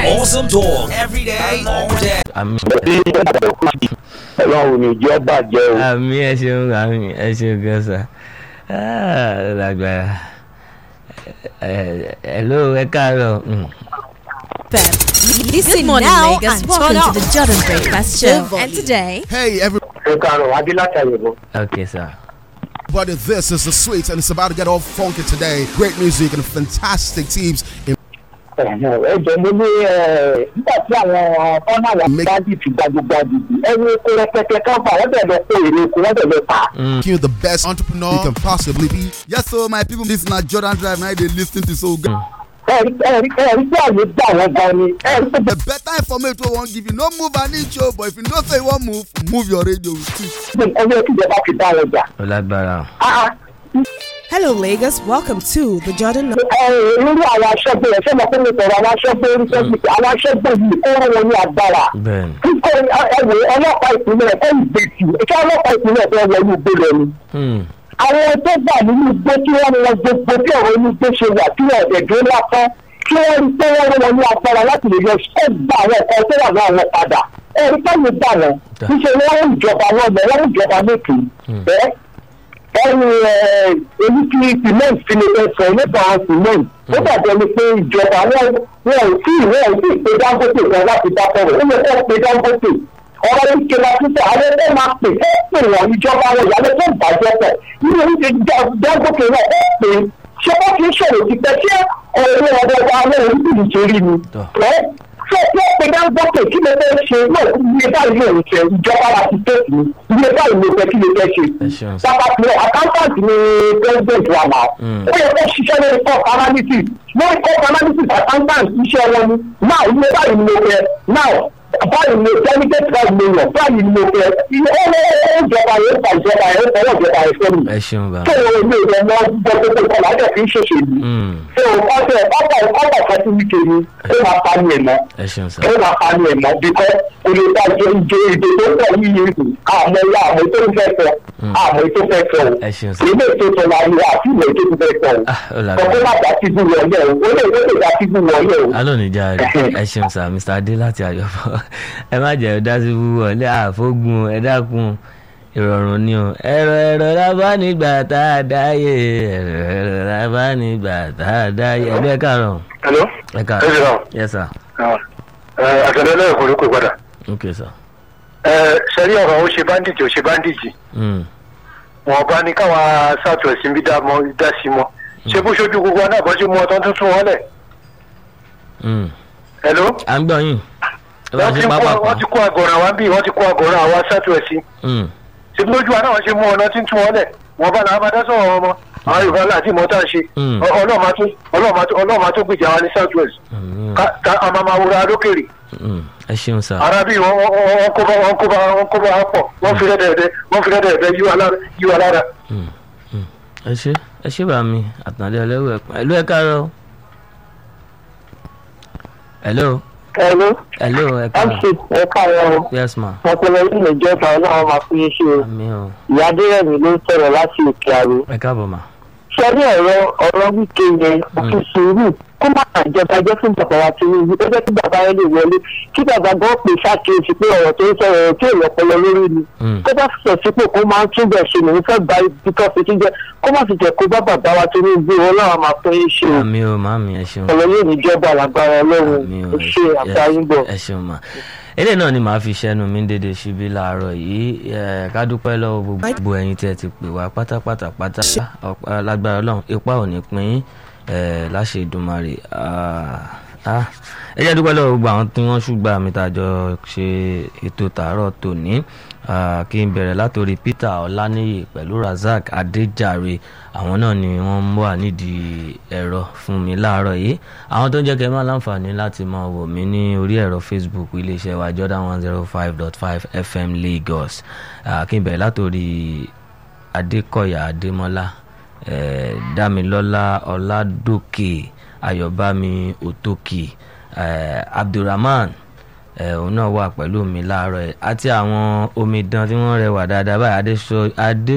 Awesome talk every day, all day. àmì ọlọ́run ní ìjọ bàjẹ́ o. àmì ẹ ṣeun àmì ẹ ṣeun gan sa Ah, lágbára ẹ ẹ ló ẹ káàárọ̀ mm. Listen morning, now Lagos. and Welcome turn to up. the Jordan Breakfast Show. volume. And today, Hey, ẹ káàárọ̀ adé látàyẹ̀bọ̀. ok sir everybody, this is the Sweets, and it's about to get all funky today. Great music and fantastic teams in ẹ jẹ́ mo ní ẹ, nígbà tí àwọn fọ́nà àwọn báńdì ti gbajúgbajú ẹni epo rẹpẹtẹ kan fà wọ́n tẹ̀lé kó èrè oko wọ́n tẹ̀lé pa. making you the best entrepreneur you can possibly be. Yes, so my people, this is not Jordan Drive. Now they listen to so good. ẹ̀rí ẹ̀rí ẹ̀rí tí àyè gbà wọ́n gan ni ẹ̀rí tó The better information we won't give you. No move an inch, oh, but if you know say you won't move, move your radio. with it. bẹ̀rẹ̀ ẹgbẹ́ kíjọba ti dá wọn jà. ó lágbára Ah, hello, Lagos. Welcome to the Jordan. ẹ, irú àwọn aṣọ́gbó rẹ̀ ṣé mo kó mi sọ̀rọ̀ àwọn aṣọ́gbó orí sọ́gbó àwọn aṣọ́gbó yìí kó wọn ní agbára. bẹ́ẹ̀ ni kíkọ́ ẹ̀wọ̀ ọlọ́pàá ìpínlẹ̀ ẹ̀ ń gbèsè ìṣẹ́ ọlọ́pàá ìpínlẹ̀ fẹ́ wọ inú igbó lọ ni. Hmm, àwọn tó gbà nínú igbó tí wọ́n wọ gbogbo bí ọ̀rọ̀ inú igbó ṣe wà tí wọ́n ọ̀dẹ̀ dúró lásán kí wọ́n rí pé wọ́n rí wọn ní agbára láti lè yọ ṣé gba àwọn ẹ̀kọ́ tó wà náà wọn padà ẹ̀rí pẹ́yì gbà wọn níṣẹ́ ni wọ́n ń ìjọba wọn lọ wọ́n ń ìjọba lókè ẹ́ ẹni èyí tí cement fi lè sọ nípa àwọn cement ó dàbí ẹni pé ìjọba wọn wọn ò tí wọn ò tí ì pe dangote kan láti dá fọwọ́ ó yẹ kó pe dangote ọ̀rọ̀ yìí kí la títẹ̀ àwọn ẹgbẹ́ máa pè é pè wọ́n ìjọba wọn ìyàlẹ́ tó bàjẹ́ pẹ̀ nínú oríṣi dangote náà ó pè é ṣé wọ́n fi ń ṣòro ti pẹ́ ṣé ọ̀rọ̀ ọ̀dọ̀ wa àwọn oríṣiríṣi ṣe rí ni ẹ́ ṣé tí ó pe dangote kí ló fẹ́ ṣe náà ilé báyìí ló ń ṣe ìjọba wa ti tẹ̀sí ni ilé báyìí ló fẹ́ kí ló fẹ́ ṣe ẹ ṣeun sir pàtàkì accountant ni president wa ma ó yẹ kó ṣiṣẹ́ lórí cost analysis lórí cost analysis accountant iṣẹ́ wọn ni now ilé báyìí ni mo fẹ́ now báyìí ni delegate five million báyìí ni mo fẹ́ ilé ó lé ìjọba yẹn fa ìjọba yẹn fọwọ́ ìjọba yẹn fẹ́ mi ẹ ṣeun bá tó o lè rẹ mọ gbogbo kan láti fi ń ṣèṣèlú Hmm, tó o ọ̀sẹ̀ ọ̀pọ̀ ọ̀pọ̀ fẹ́tìlìkì ni ó máa pa ni ẹ̀ mọ́ ẹ ṣeun sir ó máa pa ni ẹ̀ mọ́ bíkọ́ o lè bá jẹ ìjẹ èdè tó pọ̀ yíyí ìlú àmọ́ ya àmọ́ tó ń fẹ́ sọ àmọ́ tó fẹ́ sọ o ẹ ṣeun sir ilé ètò tó máa yọ àti ìwé tó ti fẹ́ sọ o Ah, ó ọkọ lágbára má dá síbú wọlé o ó lè ó lè dá síbú wọlé o. alóòníjà rẹ ẹ ṣeun sir mr adé láti àyọ̀fọ́ ẹ má jẹ́ ọ̀dá sí wúwọ̀ ní àfọ́gun ẹ dákun ìrọ̀rùn ni o ẹ̀rọ ẹ̀rọ lábánìgbà tá a dáyé ẹ̀rọ ẹ̀rọ lábánìgbà tá a dáyé ẹ̀dọ́ ẹ̀ káàárọ̀ hello ẹ̀ káàárọ̀ yes sir àtẹ̀lẹ́ náà kò ní kó padà ok sir sẹ́rí ọ̀rọ̀ ó ṣe báńdíjì ó ṣe báńdíjì Hmm, wọn bá ní káwọn south west ń bí dá mọ́- dá sí mọ́ ṣé bó ṣojú gbogbo náà bọ́ sí mú ọtọ́ tuntun wọn lẹ̀ hmm. hello à ń gbọ́ yín ẹ bá wọ́n ṣe ti kó pápá wọ́n ti kó àgọ̀ràn wá bí wọ́n ti kó àgọ̀ràn àwa south west Hmm, ṣe bí lójú wa náà wọ́n ṣe mú ọ̀nà tí ń tún wọn lẹ̀ wọ́n bá làwọn abadá sọ̀rọ̀ wọn mọ́ àwọn yorùbá láti mọ́ tá a ṣe Mm. Ọ- ọlọ́ọ̀mà tó ọlọ́ọ̀mà tó ọlọ́ọ̀mà tó gbèjà wa ní south west àmín o. ká ká a máa máa wúra lókèrè Hmm, ẹ ṣeun sir ara bí wọn wọn wọn kó bá wọn kó bá wọn kó bá wọn pọ̀ wọ́n fi rẹ́dẹ̀ẹ́dẹ́ wọ́n fi rẹ́dẹ̀ẹ́dẹ́ yí wa lára yí wa lára. Hmm, hmm. ẹ ṣe ẹ ṣe bá mi àtàndé ọlẹ́wọ̀ ẹ̀pọ̀ ẹ̀lú ẹ̀ káàárọ̀ hello hello hello ẹ̀ káàárọ̀ ẹ káàárọ̀ yes ma ọpọlọ yìí lè jẹ́ ọ̀tá ọlọ́run máa fún yín ṣe o àmín o ìyá adéyẹmí ló ń sọ̀rọ̀ láti òkè àrò ẹ káàbọ̀ ma. sẹ́rí ọ̀rọ̀ ọ̀rọ̀ wíkẹ́ yẹn òfin sùúrù kó má bàa jọba jẹ́ fún bàbá wa tinubu ó jẹ́ kí bàbá yẹn lè wọlé kí bàbá gan pè ṣàkíyèsí pé ọ̀rọ̀ tó ń sọ̀rọ̀ ọ̀rọ̀ tí èèyàn pọlọ lórí ni Mm. kó bá fi tẹ̀sípò kó máa ń túbọ̀ ṣe lòun fẹ́ gba ibi tó fi tún jẹ́ kó má fi jẹ́ kó bá bàbá wa tinubu ọlọ́run máa fún yín ṣe o àmì o màmí ẹ ṣeun ọ̀rọ̀ yóò ní jọba lágbára ọlọ́run àmì o ó ṣe àbáyínbọ̀. ẹ ṣeun ma eléyìí náà ni màá fi ṣẹnu mi dédé síbí láàárọ̀ yìí ẹ ká dúpẹ́ lọ́wọ́ gbogbo ẹ̀yin tí ẹ ti pè wá pátápátá pátá ọ̀pá lágbára ọlọ́run ipa ò ní pín yín ẹ láṣẹ ìdùmarè Ah, ah. ẹ jẹ́ dúpẹ́ lọ́wọ́ gbogbo àwọn tí wọ́n ṣùgbọ́n àmì tàjọ ṣe ètò tààrọ̀ tòní Ah, kí n bẹ̀rẹ̀ látòrí Peter Ọláníyì pẹ̀lú Razak Adéjàre àwọn náà ni wọ́n ń wà nídìí ẹ̀rọ fún mi láàárọ̀ yìí àwọn tó ń jẹ́ kẹ́ máa láǹfààní láti máa wò mí ní orí ẹ̀rọ Facebook iléeṣẹ́ wa Jordan one zero five dot five FM Lagos Ah, kí n bẹ̀rẹ̀ látòrí Adékọ̀yà Adémọ́lá eh, Dámilọ́lá Ọládòkè Ayọ̀bámi Òtókì eh, Abdulrahman ẹ òun náà wà pẹ̀lú mi láàárọ̀ ẹ̀ àti àwọn omidan tí wọ́n rẹwà dáadáa báyìí adé